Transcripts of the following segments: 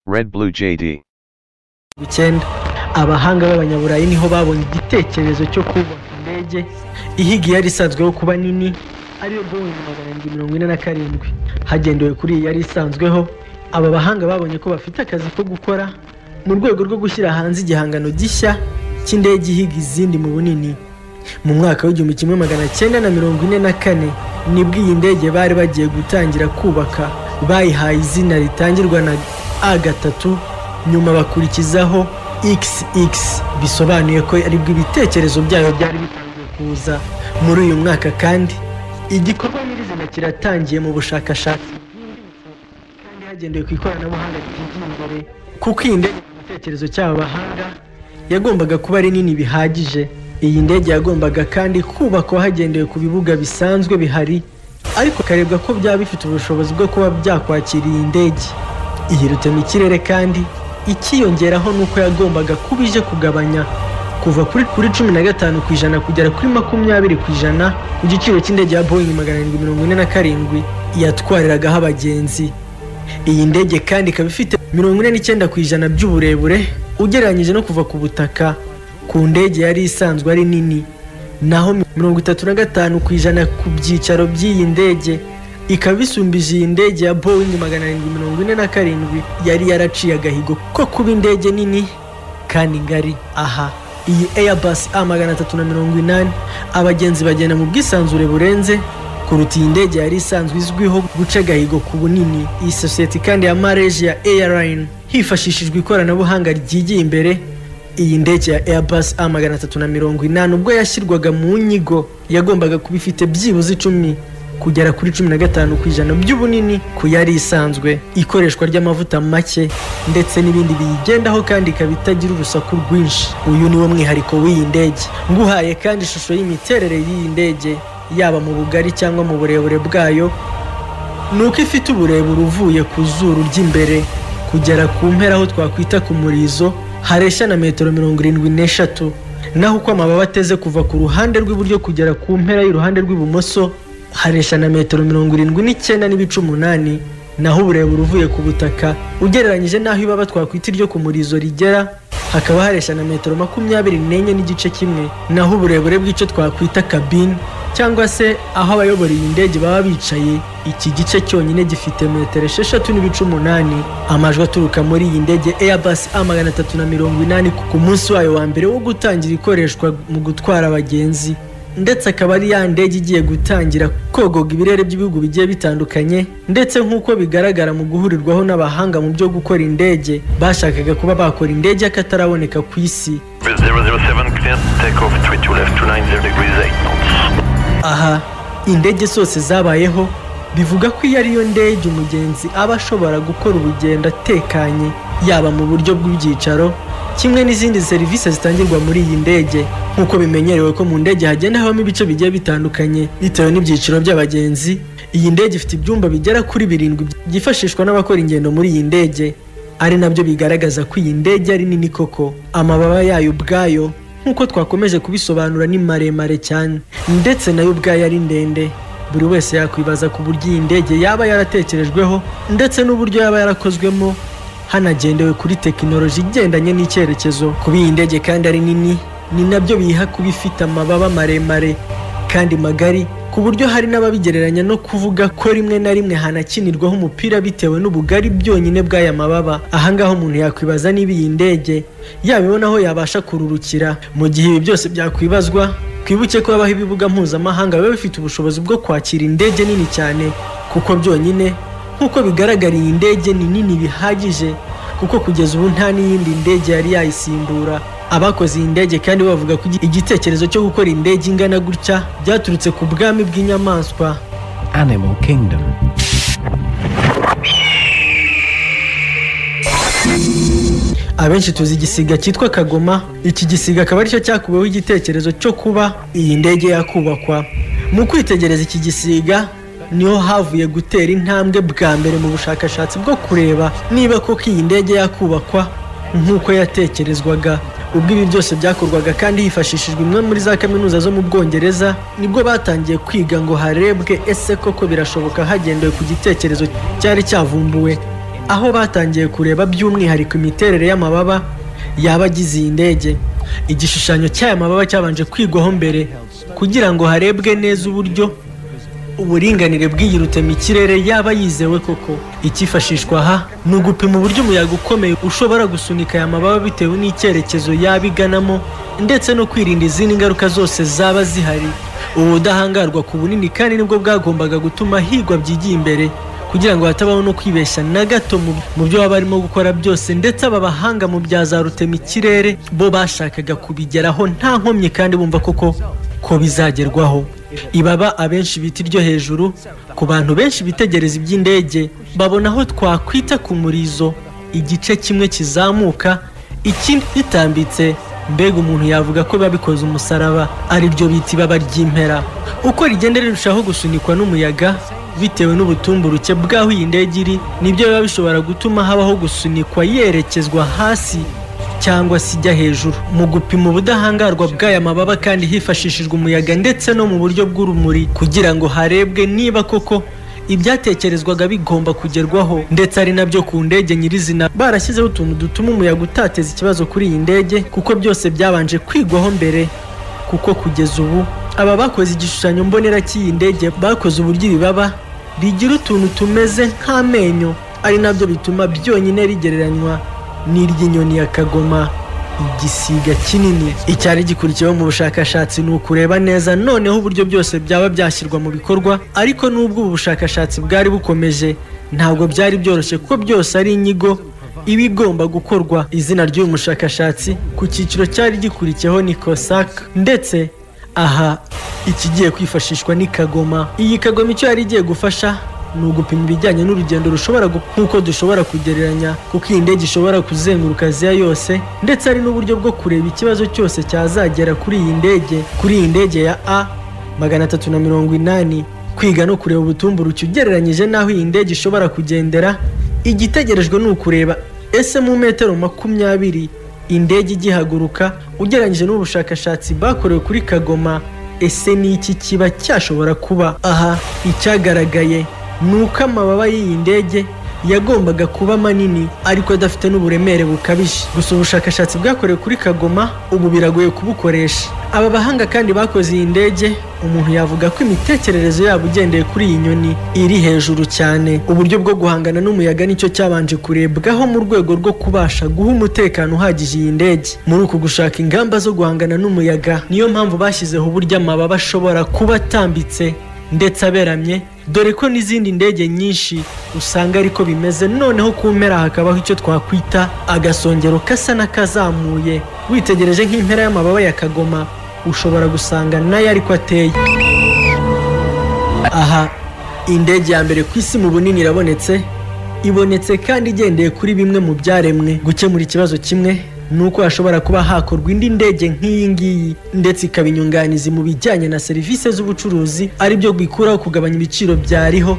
Red Blue JD. icyenda abahanga b'abanyaburayi niho babonye igitekerezo cyo kubaka indege ihiga yari isanzweho kuba nini ariyo boeing magana arindwi mirongo ine na karindwi hagendewe kuri iyi yari isanzweho aba bahanga babonye ko bafite akazi ko gukora mu rwego rwo gushyira hanze igihangano gishya cy'indege ihiga izindi mu bunini mu mwaka w'igihumbi kimwe magana cyenda na mirongo ine na kane nibwo iyi ndege bari bagiye gutangira kubaka bayihaye izina ritangirwa na a gatatu nyuma bakurikizaho xx bisobanuye ko aribwo ibitekerezo byayo byari bitangiye kuza muri uyu mwaka kandi igikorwa nyirizina kiratangiye mu bushakashatsi bwimbitse kandi hagendewe ku ikoranabuhanga ryigiye imbere kuko iyi ndege mu gitekerezo cy'aba bahanga yagombaga kuba ari nini bihagije iyi ndege yagombaga kandi kubakwa hagendewe ku bibuga bisanzwe bihari ariko hakarebwa ko byaba bifite ubushobozi bwo kuba byakwakira iyi ndege yirutse mu kirere kandi ikiyongeraho nuko yagombaga kuba ije kugabanya kuva kuri kuri cumi na gatanu ku ijana kugera kuri makumyabiri ku ijana ku giciro cy'indege ya boeing magana arindwi mirongo ine na karindwi yatwariragaho abagenzi iyi ndege kandi ikaba ifite mirongo ine n'icyenda ku ijana by'uburebure ugereranyije no kuva ku butaka ku ndege yari isanzwe ari nini naho mirongo itatu na gatanu ku ijana ku byicaro by'iyi ndege ikaba isumbije iyi ndege ya boeing magana arindwi mirongo ine na karindwi yari yaraciye agahigo ko kuba indege nini kandi ngari aha iyi airbus a magana atatu na mirongo inani abagenzi bagenda mu bwisanzure burenze kuruta iyi ndege yari isanzwe izwiho guca agahigo ku bunini iyi sosiyete kandi ya malaysia airline hifashishijwe ikoranabuhanga ryigiye imbere iyi ndege ya Airbus A magana atatu na mirongo inani ubwo yashyirwaga mu nyigo yagombaga kuba ifite byibuze icumi kugera kuri cumi na gatanu ku ijana by'ubunini ku yari isanzwe ikoreshwa ry'amavuta make ndetse n'ibindi biyigendaho kandi ikaba itagira urusaku rwinshi uyu ni wo mwihariko w'iyi ndege nguhaye kandi ishusho y'imiterere y'iyi ndege yaba mu bugari cyangwa mu burebure bwayo ni uko ifite uburebure uvuye ku zuru ry'imbere kugera ku mpera aho twakwita ku murizo hareshya na metero mirongo irindwi n'eshatu naho uko amababa ateze kuva ku ruhande rw'iburyo kugera ku mpera y'uruhande rw'ibumoso hareshya na metero mirongo irindwi n'icyenda n'ibice umunani naho uburebure uvuye ku butaka ugereranyije n'aho ibaba twakwita iryo ku murizo rigera hakaba hareshya na metero makumyabiri n'enye n'igice kimwe naho uburebure bw'icyo twakwita kabine cyangwa se aho abayobora iyi ndege baba bicaye iki gice cyonyine gifite metero esheshatu n'ibice umunani amajwi aturuka muri iyi ndege airbus a magana atatu na mirongo inani ku munsi wayo wa mbere wo gutangira ikoreshwa mu gutwara abagenzi ndetse akaba ari ya ndege igiye gutangira kogoga ibirere by'ibihugu bigiye bitandukanye ndetse nk'uko bigaragara mu guhurirwaho n'abahanga mu byo gukora indege bashakaga kuba bakora indege y'akataraboneka ku isi 007 clear, takeoff 32 left to 90 degrees 8 knots. aha indege zose zabayeho bivuga ko iyo ariyo ndege umugenzi aba ashobora gukora urugendo atekanye yaba mu buryo bw'ibyicaro kimwe n'izindi serivisi zitangirwa muri iyi ndege nk'uko bimenyerewe ko mu ndege hagenda habamo ibice bigiye bitandukanye bitewe n'ibyiciro by'abagenzi iyi ndege ifite ibyumba bigera kuri birindwi byifashishwa n'abakora ingendo muri iyi ndege ari nabyo bigaragaza ko iyi ndege ari nini koko amababa yayo ubwayo nk'uko twakomeje kubisobanura ni maremare cyane ndetse nayo ubwayo ari ndende buri wese yakwibaza ku buryo iyi ndege yaba yaratekerejweho ndetse n'uburyo yaba yarakozwemo hanagendewe kuri tekinoloji igendanye n'icyerekezo kuba iyi ndege kandi ari nini ni nabyo biyiha kuba ifite amababa maremare kandi magari ku buryo hari n'ababigereranya no kuvuga ko rimwe na rimwe hanakinirwaho umupira bitewe n'ubugari byonyine bw'aya mababa ahangaha umuntu yakwibaza niba iyi ndege yabibona aho yabasha kururukira mu gihe ibi byose byakwibazwa twibuke ko habaho ibibuga mpuzamahanga biba bifite ubushobozi bwo kwakira indege nini cyane kuko byonyine nk'uko bigaragara iyi ndege ni nini bihagije kuko kugeza ubu nta n'iyindi ndege yari yayisimbura abakoze iyi ndege kandi bavuga ko igitekerezo cyo gukora indege ingana gutya byaturutse ku bwami bw'inyamaswa Animal Kingdom. abenshi tuzi igisiga cyitwa kagoma iki gisiga akaba aricyo cyakuweho igitekerezo cyo kuba iyi ndege yakubakwa mu kwitegereza iki gisiga niho havuye gutera intambwe bwa mbere mu bushakashatsi bwo kureba niba koko iyi ndege yakubakwa nk'uko yatekerezwaga ubwo ibi byose byakorwaga kandi hifashishijwe imwe muri za kaminuza zo mu bwongereza nibwo batangiye kwiga ngo harebwe ese koko birashoboka hagendewe ku gitekerezo cyari cyavumbuwe aho batangiye kureba by'umwihariko imiterere y'amababa yaba agize iyi ndege igishushanyo cy'aya mababa cyabanje kwigwaho mbere kugira ngo harebwe neza uburyo uburinganire bw'iyirute mu kirere yaba yizewe koko icyifashishwa aha ni ugupima uburyo umuyaga ukomeye ushobora gusunika aya mababa bitewe n'icyerekezo yaba iganamo ndetse no kwirinda izindi ngaruka zose zaba zihari ubu budahangarwa ku bunini kandi nibwo bwagombaga gutuma higwa byigiye imbere kugira ngo hatabaho no kwibeshya na gato mu- mu byo baba barimo gukora byose ndetse aba bahanga mu bya za rutema ikirere bo bashakaga kubigeraho nta nkomyi kandi bumva koko ko bizagerwaho ibaba abenshi bita iryo hejuru ku bantu benshi bitegereza iby'indege babona aho twakwita ku murizo igice kimwe kizamuka ikindi gitambitse mbega umuntu yavuga ko biba bikoze umusaraba ariryo bita ibaba ry'impera uko rigenda rirushaho gusunikwa n'umuyaga bitewe n'ubutumburuke bw'aho iyi ndege iri nibyo biba bishobora gutuma habaho gusunikwa yerekezwa hasi cyangwa se ijya hejuru mu gupima ubudahangarwa bw'aya mababa kandi hifashishijwe umuyaga ndetse no mu buryo bw'urumuri kugira ngo harebwe niba koko ibyatekerezwaga bigomba kugerwaho ndetse ari nabyo ku ndege nyirizina barashyizeho utuntu dutuma umuyaga utateza ikibazo kuri iyi ndege kuko byose byabanje kwigwaho mbere kuko kugeza ubu aba bakoze igishushanyo mbonera cy'iyi ndege bakoze uburyo ibibaba bigira utuntu tumeze nk'amenyo ari nabyo bituma byonyine rigereranywa n'iry'inyoni ya kagoma igisiga kinini icyari gikurikiyeho mu bushakashatsi ni ukureba neza noneho uburyo byose byaba byashyirwa mu bikorwa ariko n'ubwo ubu bushakashatsi bwari bukomeje ntabwo byari byoroshye kuko byose ari inyigo ibigomba gukorwa izina ry'uyu mushakashatsi ku cyiciro cyari gikurikiyeho ni cosac ndetse aha ikigiye kwifashishwa ni kagoma iyi kagoma icyo yari igiye gufasha ni ugupima ibijyanye n'urugendo rushobora gu- nk'uko dushobora kugereranya kuko iyi ndege ishobora kuzenguruka aziya yose ndetse hari n'uburyo bwo kureba ikibazo cyose cyazagera kuri iyi ndege kuri iyi ndege ya a magana atatu na mirongo inani kwiga no kureba ubutumburuke ugereranyije n'aho iyi ndege ishobora kugendera igitegerejwe ni ukureba ese mu metero makumyabiri indege igihaguruka ugereranyije n'ubushakashatsi bakorewe kuri kagoma ese ni iki kiba cyashobora kuba aha icyagaragaye ni uko amababa y'iyi ndege yagombaga kuba manini ariko adafite n'uburemere bukabije gusa ubushakashatsi bwakorewe kuri kagoma ubu biragoye kubukoresha aba bahanga kandi bakoze iyi ndege umuntu yavuga ko imitekerereze yabo ugendeye kuri iyi nyoni iri hejuru cyane uburyo bwo guhangana n'umuyaga nicyo cyabanje kurebwaho mu rwego rwo kubasha guha umutekano uhagije iyi ndege muri uku gushaka ingamba zo guhangana n'umuyaga niyo mpamvu bashyizeho uburyo amababa ashobora kuba atambitse ndetse aberamye dore ko n'izindi ndege nyinshi usanga ariko bimeze noneho ku mpera hakabaho icyo twakwita agasongero kasa n'akazamuye witegereje nk'impera y'amababa ya kagoma ushobora gusanga nayo ariko ateye aha indege ya mbere ku isi mu bunini irabonetse ibonetse kandi igendeye kuri bimwe mu byaremwe gukemura ikibazo kimwe ni uko hashobora kuba hakorwa indi ndege nk'iyi ngiyi ndetse ikaba inyunganizi mu bijyanye na serivisi z'ubucuruzi aribyo bikuraho kugabanya ibiciro byariho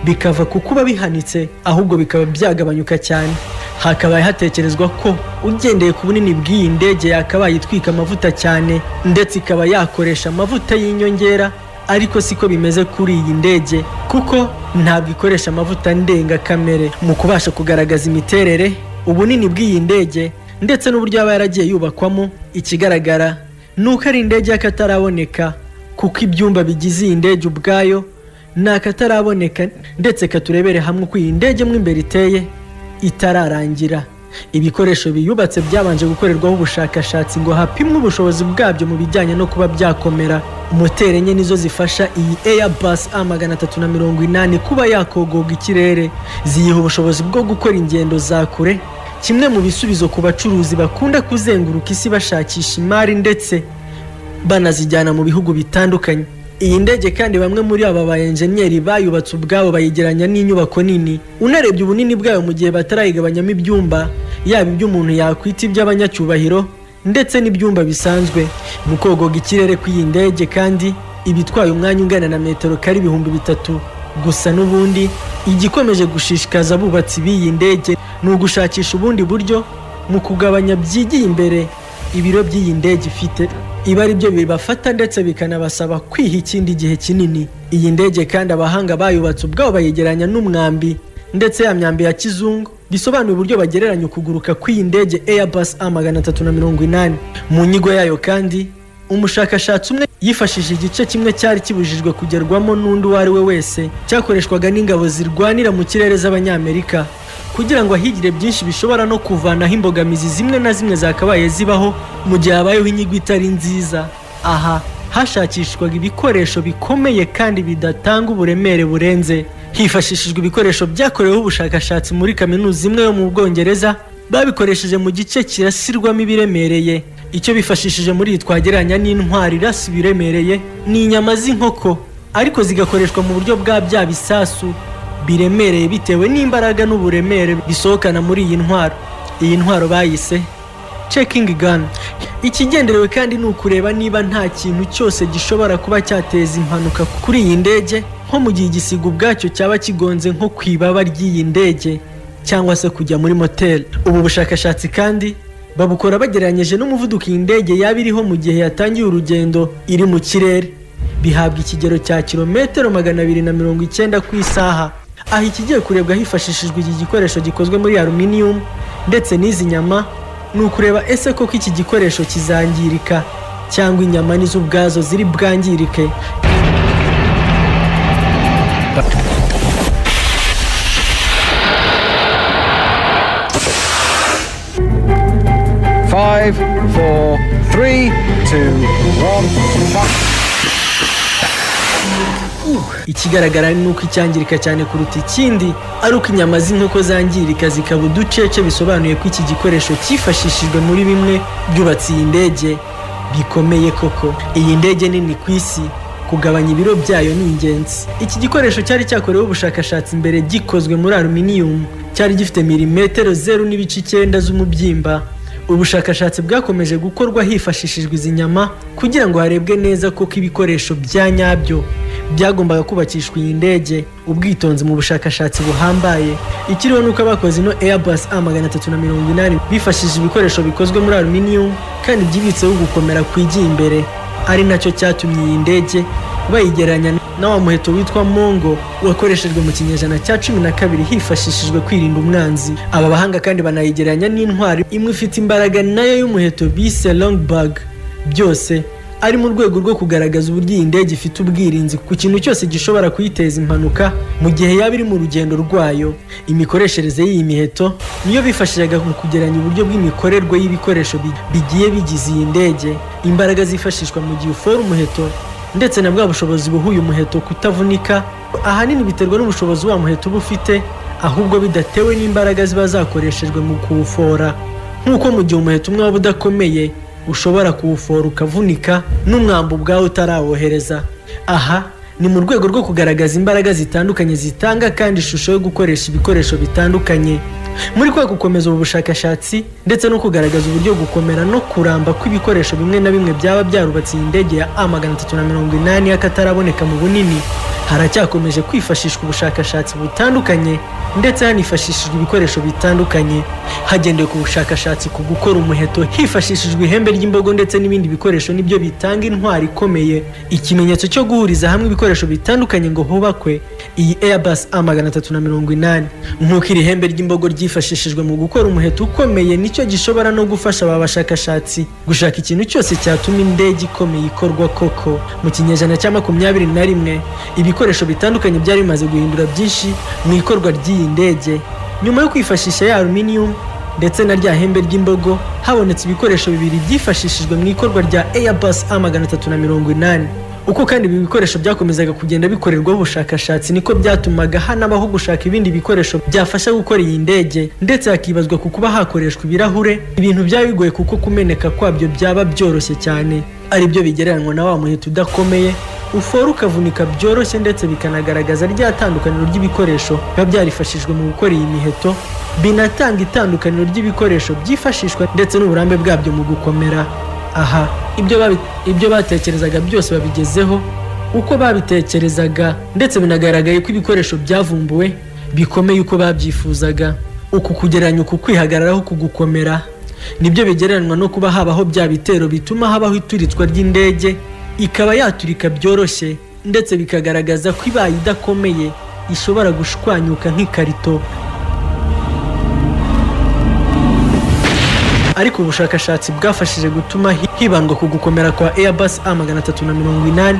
bikava ku kuba bihanitse ahubwo bikaba byagabanyuka cyane hakabaye hatekerezwa ko ugendeye ku bunini bw'iyi ndege yakabaye itwika amavuta cyane ndetse ikaba yakoresha amavuta y'inyongera ariko siko bimeze kuri iyi ndege kuko ntabwo ikoresha amavuta ndengakamere mu kubasha kugaragaza imiterere ubunini bw'iyi ndege ndetse n'uburyo yaba yaragiye yubakwamo ikigaragara ni uko ari indege y'akataraboneka kuko ibyumba bigize iyi ndege ubwayo ni akataraboneka ndetse katurebere hamwe uko iyi ndege mo imbere iteye itararangira ibikoresho biyubatse byabanje gukorerwaho ubushakashatsi ngo hapimwe ubushobozi bwabyo mu bijyanye no kuba byakomera moteri enye nizo zifasha iyi airbus a magana atatu na mirongo inani kuba yakogoga ikirere ziyiha ubushobozi bwo gukora ingendo za kure kimwe mu bisubizo ku bacuruzi bakunda kuzenguruka isi bashakisha imari ndetse banazijyana mu bihugu bitandukanye iyi ndege kandi bamwe muri aba ba enjeniyeri bayubatse ubwabo bayegeranya n'inyubako nini unarebye ubunini bwayo mu gihe batarayigabanyamo ibyumba yaba iby'umuntu yakwita iby'abanyacyubahiro ndetse n'ibyumba bisanzwe mu kogoga ikirere kw'iyi ndege kandi iba itwaye umwanya ungana na metero kari ibihumbi bitatu gusa n'ubundi igikomeje gushishikaza abubatsi b'iyi ndege ni ugushakisha ubundi buryo mu kugabanya byigiye imbere ibiro by'iyi ndege ifite iba ari byo bibafata ndetse bikanabasaba kwiha ikindi gihe kinini iyi ndege kandi abahanga bayubatse ubwabo bayegeranya n'umwambi ndetse ya myambi ya kizungu gisobanura uburyo bagereranya ukuguruka kw'iyi ndege airbus a magana atatu na mirongo inani mu nyigo yayo kandi umushakashatsi umwe yifashishije igice kimwe cyari kibujijwe kugerwamo n'undi uwo ari we wese cyakoreshwaga n'ingabo zirwanira mu kirere z'abanyamerika kugira ngo ahigire byinshi bishobora no kuvanaho imbogamizi zimwe na zimwe zakabaye zibaho mu gihe habayeho inyigo itari nziza aha hashakishwaga ibikoresho bikomeye kandi bidatanga uburemere burenze hifashishijwe ibikoresho byakoreweho ubushakashatsi muri kaminuza imwe yo mu bwongereza babikoresheje mu gice kirasirwamo ibiremereye icyo bifashishije muri iyi twagereranya n'intwari irasa ibiremereye ni inyama z'inkoko ariko zigakoreshwa mu buryo bwa bya bisasu biremereye bitewe n'imbaraga n'uburemere bisohokana muri iyi ntwaro iyi ntwaro bayise checking gun ikigenderewe kandi ni ukureba niba nta kintu cyose gishobora kuba cyateza impanuka kuri iyi ndege nko mu gihe igisiga ubwacyo cyaba kigonze nko ku ibaba ry'iyi ndege cyangwa se kujya muri moteri ubu bushakashatsi kandi babukora bagereranyije n'umuvuduko iyi ndege yaba iriho mu gihe yatangiye urugendo iri mu kirere bihabwa ikigero cya kilometero magana abiri na mirongo icyenda ku isaha aha ikigiye kurebwa hifashishijwe iki gikoresho gikozwe muri aluminium ndetse n'izi nyama ni ukureba ese koko iki gikoresho kizangirika cyangwa inyama nizo ubwazo ziri bwangirike Five, four, three, two, one. ikigaragara ni uko icyangirika cyane kuruta ikindi ari uko inyama z'inkoko zangirika zikaba uducece bisobanuye ko iki gikoresho cyifashishijwe muri bimwe byubatse iyi ndege bikomeye koko iyi ndege nini ku isi kugabanya ibiro byayo ni ingenzi iki gikoresho cyari cyakoreweho ubushakashatsi mbere gikozwe muri aluminium cyari gifite milimetero zeru n'ibice icyenda z'umubyimba ubushakashatsi bwakomeje gukorwa hifashishijwe izi nyama kugira ngo harebwe neza koko ibikoresho bya nyabyo byagombaga kubakishwa iyi ndege ubwitonzi mu bushakashatsi buhambaye ikiriho ni uko abakoze ino airbus a magana atatu na mirongo inani bifashishije ibikoresho bikozwe muri aluminium kandi byibitseho gukomera kwigiye imbere ari nacyo cyatumye iyi ndege bayigereranya na wa muheto witwa mongo wakoreshejwe mu kinyejana cya cumi na kabiri hifashishijwe kwirinda umwanzi aba bahanga kandi banayigereranya n'intwari imwe ifite imbaraga nayo y'umuheto bise longbug byose ari mu rwego rwo kugaragaza uburyo iyi ndege ifite ubwirinzi ku kintu cyose gishobora kuyiteza impanuka mu gihe yaba iri mu rugendo rwayo imikoreshereze y'iyi miheto niyo bifashishaga mu kugereranya uburyo bw'imikorerwe y'ibikoresho bi- bigiye bigize iyi ndege imbaraga zifashishwa mu gihe ufora umuheto ndetse na bwa bushobozi buha uyu muheto kutavunika ahanini biterwa n'ubushobozi wa muheto uba ufite ahubwo bidatewe n'imbaraga ziba zakoreshejwe mu kuwufora nk'uko mu gihe umuheto umwe waba udakomeye ushobora kuwufora ukavunika n'umwambi ubwawe utarawohereza aha ni mu rwego rwo kugaragaza imbaraga zitandukanye zitanga kandi ishusho yo gukoresha ibikoresho bitandukanye muri kwa gukomeza ubu bushakashatsi ndetse no kugaragaza uburyo gukomera no kuramba kw'ibikoresho bimwe na bimwe byaba byarubatse iyi ndege ya a magana atatu na mirongo inani y'akataraboneka mu bunini haracyakomeje kwifashishwa ubushakashatsi butandukanye ndetse hanifashishijwe ibikoresho bitandukanye hagendewe ku bushakashatsi ku gukora umuheto hifashishijwe ihembe ry'imbogo ndetse n'ibindi bikoresho nibyo bitanga intwari ikomeye ikimenyetso cyo guhuriza hamwe ibikoresho bitandukanye ngo hubakwe iyi airbus a magana atatu na mirongo inani nk'uko iri hembe ry'imbogo ryifashishijwe mu gukora umuheto ukomeye nicyo gishobora no gufasha aba bashakashatsi gushaka ikintu cyose cyatuma indege ikomeye ikorwa koko mu kinyejana cya makumyabiri na rimwe ibikoresho bitandukanye byari bimaze guhindura byinshi mu ikorwa ry'iyi ndege nyuma yo kwifashisha ya aluminium ndetse na rya hembe ry'imbogo habonetse ibikoresho bibiri byifashishijwe mu ikorwa rya airbus a magana atatu na mirongo inani uko kandi ibi bikoresho byakomezaga kugenda bikorerwaho ubushakashatsi niko byatumaga hanabaho gushaka ibindi bikoresho byafasha gukora iyi ndege ndetse hakibazwa ku kuba hakoreshwa ibirahure ibintu byaba bigoye kuko kumeneka kwabyo byaba byoroshye cyane ari byo bigereranywa na wa muheto udakomeye ufora ukavunika byoroshye ndetse bikanagaragaza rya tandukaniro ry'ibikoresho biba byarifashijwe mu gukora iyi miheto binatanga itandukaniro ry'ibikoresho byifashishwa ndetse n'uburambe bwabyo mu gukomera aha ibyo babi- ibyo batekerezaga byose babigezeho uko babitekerezaga ndetse binagaragaye ko ibikoresho byavumbuwe bikomeye uko babyifuzaga uku kugereranya uku kwihagararaho ku gukomera nibyo bigereranywa no kuba habaho bya bitero bituma habaho ituritswa ry'indege ikaba yaturika byoroshye ndetse bikagaragaza ko ibaye idakomeye ishobora gushwanyuka nk'ikarito ariko ubushakashatsi bwafashije gutuma hi- hibandwa ku gukomera kwa Airbus A380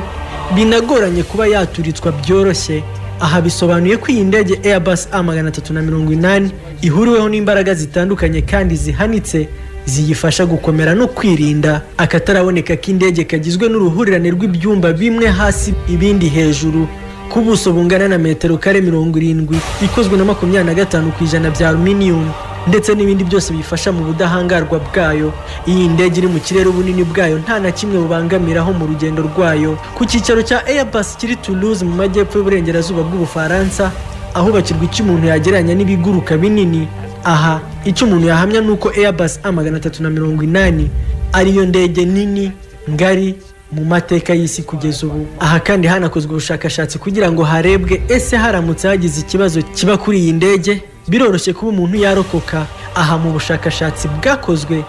binagoranye kuba yaturitswa byoroshye aha bisobanuye ko iyi ndege Airbus A380 ihuriweho n'imbaraga zitandukanye kandi zihanitse ziyifasha gukomera no kwirinda akataraboneka k'indege kagizwe n'uruhurirane rw'ibyumba bimwe hasi ibindi hejuru ku buso bungana na metero kare mirongo irindwi bikozwe na makumyabiri na gatanu ku ijana bya aluminium ndetse n'ibindi byose biyifasha mu budahangarwa bwayo iyi ndege iri mu kirere ubunini bwayo nta na kimwe bubangamiraho mu rugendo rwayo ku cyicaro cya airbus kiri toulouse mu majyepfo y'uburengerazuba bw'ubufaransa ahubakirwa icyo umuntu yagereranya n'ibiguruka binini aha icyo umuntu yahamya ni uko airbus a magana atatu na mirongo inani ariyo ndege nini ngari mu mateka y'isi kugeza ubu aha kandi hanakozwe ubushakashatsi kugira ngo harebwe ese haramutse hagize ikibazo kiba kuri iyi ndege biroroshye kuba umuntu yarokoka aha mu bushakashatsi bwakozwe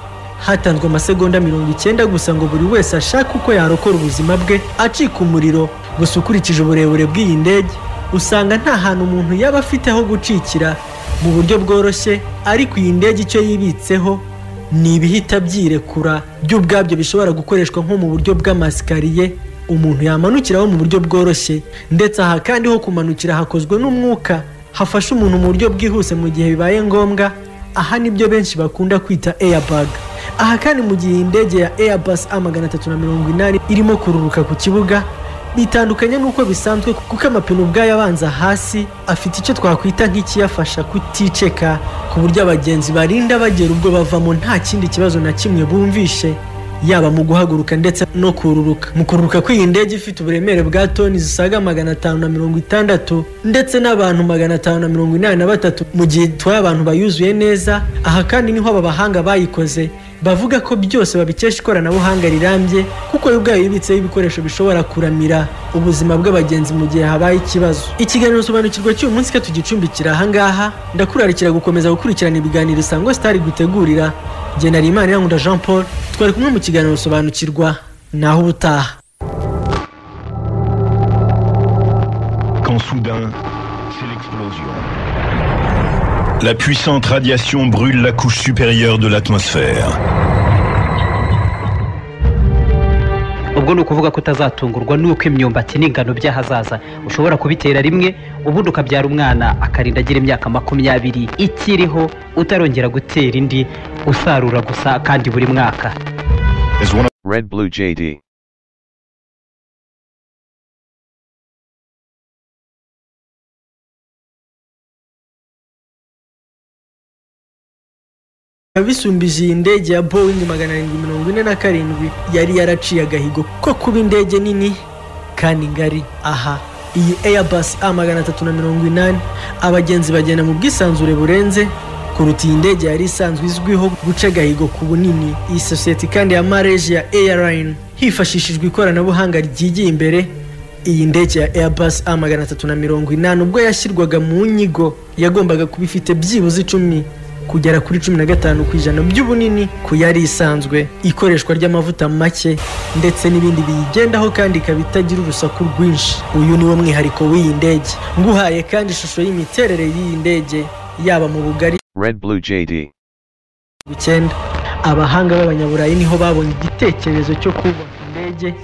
hatanzwe amasegonda mirongo icyenda gusa ngo buri wese ashake uko yarokora ubuzima bwe acika umuriro gusa ukurikije uburebure bw'iyi ndege usanga nta hantu umuntu yaba afite ho gucikira mu buryo bworoshye ariko iyi ndege icyo yibitseho ni ibihita byirekura byo ubwabyo bishobora gukoreshwa nko mu buryo bw'amasikariye umuntu yamanukiraho mu buryo bworoshye ndetse aha kandi ho kumanukira hakozwe n'umwuka hafasha umuntu mu buryo bwihuse mu gihe bibaye ngombwa aha nibyo benshi bakunda kwita airbag aha kandi mu gihe iyi ndege ya airbus a magana atatu na mirongo inani irimo kururuka ku kibuga bitandukanye n'uko bisanzwe kuko amapine ubwayo abanza hasi afite icyo twakwita nk'ikiyafasha kuticeka ku buryo abagenzi barinda bagera ubwo bavamo nta kindi kibazo na kimwe bumvishe yaba mu guhaguruka ndetse no kururuka mu kururuka kw'iyi ndege ifite uburemere bwa toni zisaga magana atanu na mirongo itandatu ndetse n'abantu magana atanu na mirongo inani na batatu mu gihe itwaye abantu bayuzuye neza aha kandi niho aba bahanga bayikoze bavuga ko byose babikesha ikoranabuhanga rirambye kuko yo ubwayo yibitseho ibikoresho bishobora kuramira ubuzima bw'abagenzi mu gihe habaye ikibazo ikiganiro sobanukirwa cy'uyu munsi katugicumbikira ahangaha ndakurarikira gukomeza gukurikirana ibiganiro isango sitari gutegurira jye nari imana irangunda jean paul twari kumwe mu kiganiro sobanukirwa naho ubutaha quand soudain, c'est l'explosion. La puissante radiation brûle la couche supérieure de l'atmosphère. ubwo ni ukuvuga ko utazatungurwa n'uko imyumbati n'ingano by'ahazaza ushobora kubitera rimwe ubundi ukabyara umwana akarinda agira imyaka makumyabiri ikiriho utarongera gutera indi usarura gusa kandi buri mwaka As one Red Blue JD. bisumbije iyi ndege ya boeing magana arindwi mirongo ine na karindwi yari yaraciye agahigo ko kuba indege nini kandi ngari aha iyi airbus a magana atatu na mirongo inani abagenzi bagenda mu bwisanzure burenze kuruta iyi ndege yari isanzwe izwiho guca agahigo ku bunini iyi sosiyete kandi ya malaysia airline hifashishijwe ikoranabuhanga ryigiye imbere iyi ndege ya Airbus A magana atatu na mirongo inani ubwo yashyirwaga mu nyigo yagombaga kuba ifite byibuze icumi kugera kuri cumi na gatanu ku ijana by'ubunini ku yari isanzwe ikoreshwa ry'amavuta make ndetse n'ibindi biyigendaho kandi ikaba itagira urusaku rwinshi uyu ni wo mwihariko w'iyi ndege nguhaye kandi ishusho y'imiterere y'iyi ndege yaba mu bugari Red Blue JD. icyenda abahanga b'abanyaburayi niho babonye igitekerezo cyo kubaka indege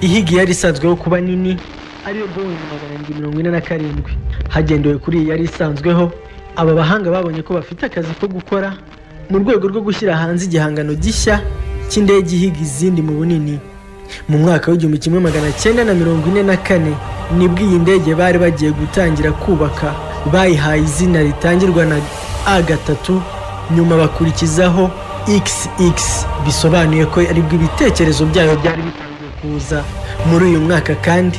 ihiga yari isanzweho kuba nini ariyo boeing magana arindwi mirongo ine na karindwi hagendewe kuri iyi yari isanzweho aba bahanga babonye ko bafite akazi ko gukora mu rwego rwo gushyira hanze igihangano gishya cy'indege ihiga izindi mu bunini mu mwaka w'igihumbi kimwe magana cyenda na mirongo ine na kane nibwo iyi ndege bari bagiye gutangira kubaka bayihaye izina ritangirwa na a gatatu nyuma bakurikizaho xx bisobanuye ko aribwo ibitekerezo byayo byari bitangiye kuza muri uyu mwaka kandi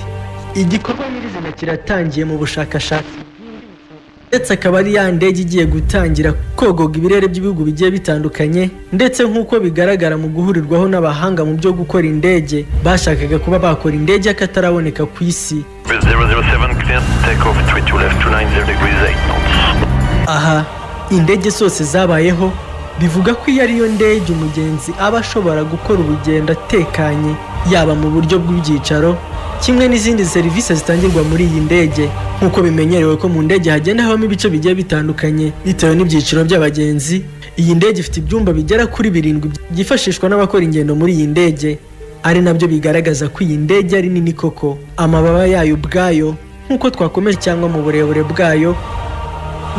igikorwa nyirizina kiratangiye mu bushakashatsi ndetse akaba ari ya ndege igiye gutangira kogoga ibirere by'ibihugu bigiye bitandukanye ndetse nk'uko bigaragara mu guhurirwaho n'abahanga mu byo gukora indege bashakaga kuba bakora indege y'akataraboneka ku isi 007 clear, takeoff 32 left, 290 degrees 8 knots. aha indege zose zabayeho bivuga ko iyo ariyo ndege umugenzi aba ashobora gukora urugendo atekanye yaba mu buryo bw'ibyicaro kimwe n'izindi serivisi zitangirwa muri iyi ndege nk'uko bimenyerewe ko mu ndege hagenda habamo ibice bigiye bitandukanye bitewe n'ibyiciro by'abagenzi iyi ndege ifite ibyumba bigera kuri birindwi byifashishwa n'abakora ingendo muri iyi ndege ari nabyo bigaragaza ko iyi ndege ari nini koko amababa yayo ubwayo nk'uko twakomeje cyangwa mu burebure bwayo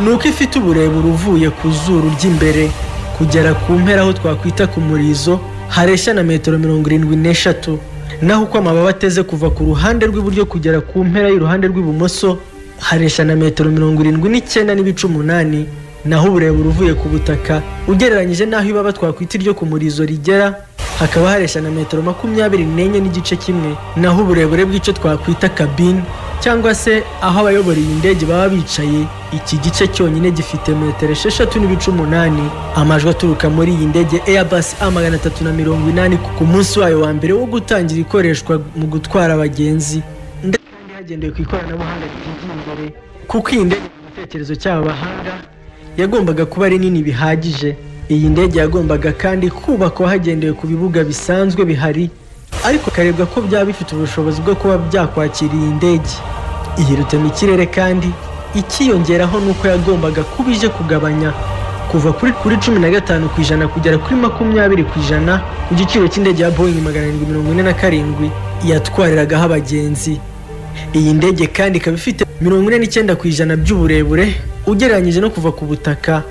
ni uko ifite uburebure uvuye ku zuru ry'imbere kugera ku mpera aho twakwita ku murizo hareshya na metero mirongo irindwi n'eshatu naho uko amababa ateze kuva ku ruhande rw'iburyo kugera ku mpera y'uruhande rw'ibumoso hareshya na metero mirongo irindwi n'icyenda n'ibice umunani naho uburebure uvuye ku butaka ugereranyije n'aho ibaba twakwita iryo ku murizo rigera hakaba hareshya na metero makumyabiri n'enye n'igice kimwe naho uburebure bw'icyo twakwita kabine cyangwa se aho abayobora iyi ndege baba bicaye iki gice cyonyine gifite metero esheshatu n'ibice umunani amajwi aturuka muri iyi ndege airbus a magana atatu na mirongo inani ku munsi wayo wa mbere wo gutangira ikoreshwa mu gutwara abagenzi ndetse kandi hagendewe ku ikoranabuhanga ryigiye imbere kuko iyi ndege mu gitekerezo cy'aba bahanga yagombaga kuba ari nini bihagije iyi ndege yagombaga kandi kubakwa hagendewe ku bibuga bisanzwe bihari ariko hakarebwa ko byaba bifite ubushobozi bwo kuba byakwakira iyi ndege iyi rutemikirere kandi ikiyongeraho ni uko yagombaga kuba ije kugabanya kuva kuri kuri cumi na gatanu ku ijana kugera kuri makumyabiri ku ijana ku giciro cy'indege ya boeing magana arindwi mirongo ine na karindwi yatwariragaho abagenzi iyi ndege kandi ikaba ifite mirongo ine n'icyenda ku ijana by'uburebure ugereranyije no kuva ku butaka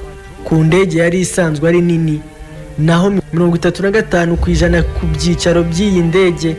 ku ndege yari isanzwe ari nini naho mirongo itatu na gatanu ku ijana ku byicaro by'iyi ndege